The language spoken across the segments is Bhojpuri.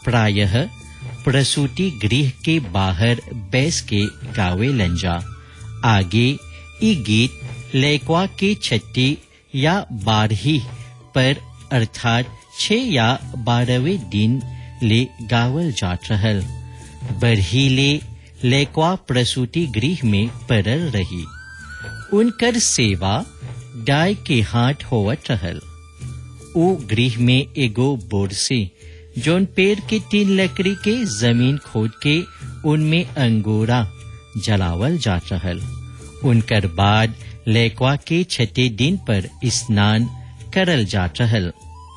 प्रायः प्रसूति गृह के बाहर बैस के गावे लंजा आगे ई गीत लैक्वा के छठी या बारही पर अर्थात छह या बारहवें दिन ले गावल जात रहल बरहीले लैक्वा प्रसूति गृह में परल रही उनकर सेवा डाय के हाथ होवत रहल ऊ गृह में एगो बोर से जोन पेड़ के तीन लकड़ी के जमीन खोद के उनमें अंगूरा जलावल जात रहल उनकर बाद लैक्वा के छठे दिन पर स्नान करल जात रहल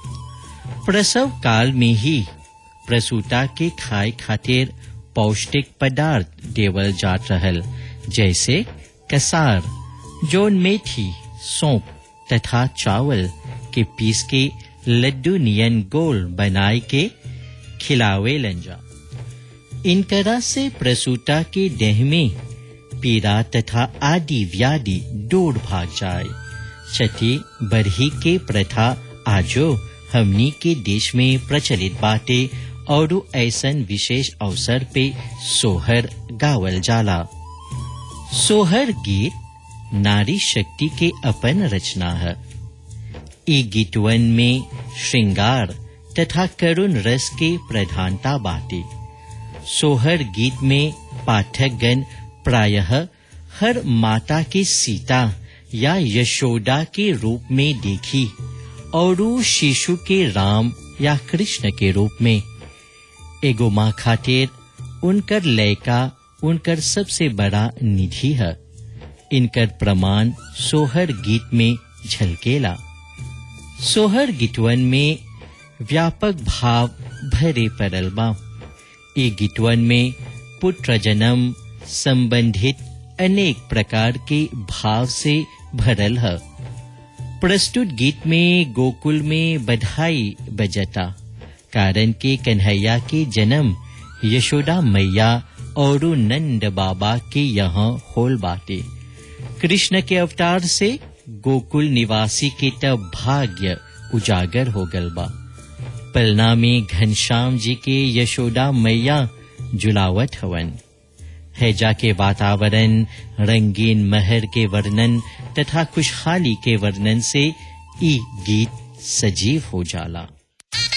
प्रसव काल में ही प्रसूता के खाए खातिर पौष्टिक पदार्थ देवल जात रहल जैसे कसार जोन मेथी सौंप तथा चावल के पीस के लड्डू नियन गोल बनाए के खिलावे लंजा इनकरा से प्रसूता के देह में पीड़ा तथा आदि व्याधि दूर भाग जाए छठी बरही के प्रथा आजो हमनी के देश में प्रचलित बाटे और ऐसन विशेष अवसर पे सोहर गावल जाला सोहर गीत नारी शक्ति के अपन रचना है ई गीतवन में श्रृंगार तथा करुण रस के प्रधानता बाटे सोहर गीत में पाठकगण प्रायः हर माता के सीता या यशोदा के रूप में देखी और शिशु के राम या कृष्ण के रूप में एगो माँ खातिर उनकर लयका उनकर सबसे बड़ा निधि है इनकर प्रमाण सोहर गीत में झलकेला सोहर गीतवन में व्यापक भाव भरे परल बा ये गीतवन में पुत्र जन्म संबंधित अनेक प्रकार के भाव से भरल है प्रस्तुत गीत में गोकुल में बधाई बजता कारण के कन्हैया के जन्म यशोदा मैया और नंद बाबा के यहाँ होल बाटे कृष्ण के अवतार से गोकुल निवासी के तब भाग्य उजागर हो गल बा पलना में घनश्याम जी के यशोदा मैया जुलावत हवन हैजा के वातावरण रंगीन महर के वर्णन तथा खुशहाली के वर्णन से ई गीत सजीव हो जाला